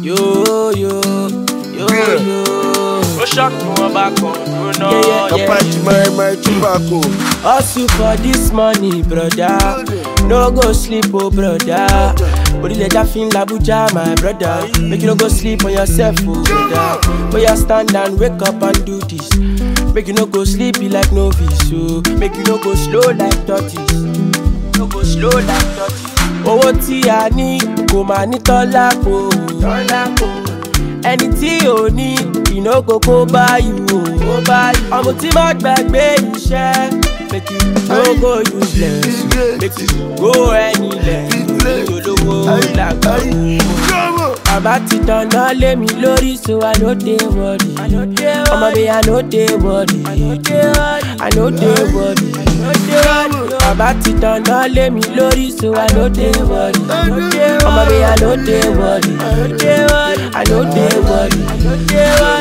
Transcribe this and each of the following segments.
Yo, yo, yo, Yeah. yo. ó ṣọ́ọ̀kì wọn bá kan dúró náà. Yeah, yeah, yeah. Apache my my tobacco. Hustle for this money, brother. No go sleep, oh brother. Orílẹ̀-èdè fin l'Abuja, my brother. Make you no go sleep on yourself, oh brother. But you stand and wake up and do this. Make you no go sleepy like novice, oh. Make you no go slow like tortoise. No go slow like tortoise. Owó tí a ní kò máa ní tọ́lá kò. Tọ́lá kò. Ẹni tí ò ní ìnáwó kó bá yù ó. Kó bá yù. Ọmọ tí má gbàgbé iṣẹ́. Make you no go useless. Make you go anywhere. Olówó làgbà wò. Bàbá ti dáná lé mi lórí so I no dey worry. Ọmọ mi I no dey worry. I no dey worry. Bàbá ti dáná lé mi lórí so I no dey worry. Ọmọ mi I no dey worry. I no dey worry.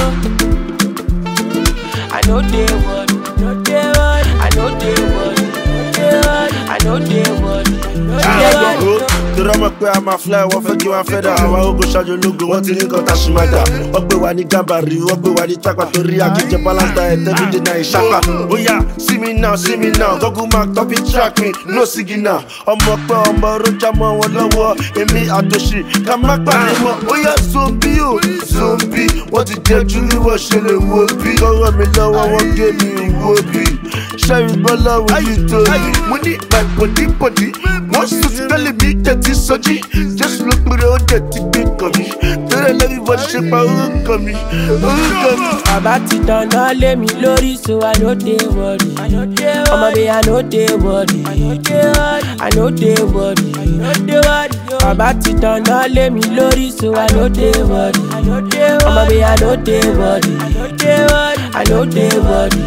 I no dey worry. I no dey worry. I no dey worry. Yeah, yeah. Torí ọmọ pé a máa fly, wọ́n fẹ́ kí wọ́n fẹ́ dà. Àwọn ogun ṣáájú ológun, wọ́n ti ní nǹkan tá a ṣì máa dà. Wọ́n gbé wa ní gàmbàrí, wọ́n gbé wa ní tápà torí àkíjẹ balance diet everyday náà ìṣàpá. Ó yá, see me now, see me now, Google mark topic track me, no signal. Ọmọ pẹ́ ọmọ rojà mọ́ wọn lọ́wọ́, èmi àtòṣì ká má pàdé mọ́. Ó yá, zombi o, zombi, wọ́n ti jẹ́ jù ní wọ́n ṣe lè wo bí. Lọ́wọ́ mi lọ́wọ́, wọ́n gé mi wo bí. Ṣẹ́yìn bọ́lá wo yìí tó yìí. Mo ní my body body, wọ́n sùn sí tẹ́lẹ̀ mi tẹ̀tí sọ́jí. Jésù ló pèrè ó dẹ̀ ti gbé kàn mí. Torí ẹlẹ́bí bọ́dí ṣe pa orúkọ mi, orúkọ mi. Bàbá ti dáná lé mi lórí so I no dey worry. Ọmọ mi I no dey worry. I no dey worry. Bàbá ti dáná lé mi lórí so I no dey worry. Ọmọ mi I no dey worry. I no dey worry.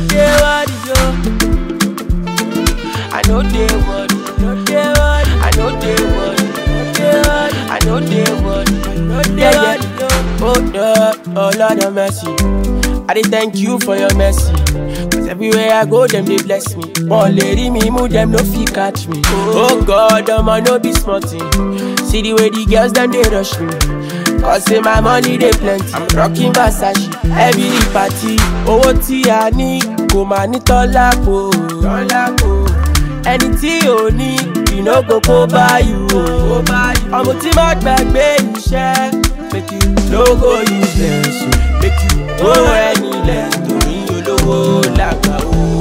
I no dey worry. I no dey worry. I no dey worry. Yeah, yeah. Oh, Lord, oh Lord of mercy. I dey thank you for your mercy. Cause everywhere I go, them they bless me. One lady me move, them no fit catch me. Oh God, them I no be smart thing. See the way the girls them they rush me. Cause say my money they plenty. I'm rocking Versace every party. Owó tí a ní kò máa ní tọ́lá kò. Tọ́lá kò. Ẹni tí ò ní ìnáwó kó bá yù ó. Ọmọ tí má gbàgbé iṣẹ́. Make you no go useless o. Make you go anywhere torí olówó làgbà o.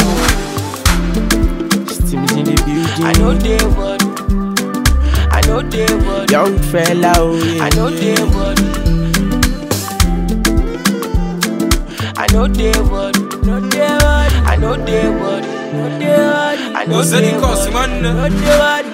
Steam is in the building. I no dey worry. I no dey worry. Young fella o. I no dey worry. I no dey worry. No dey worry. I no dey worry. No dey worry. I no What's the dey cost, worry. man? No dey worry.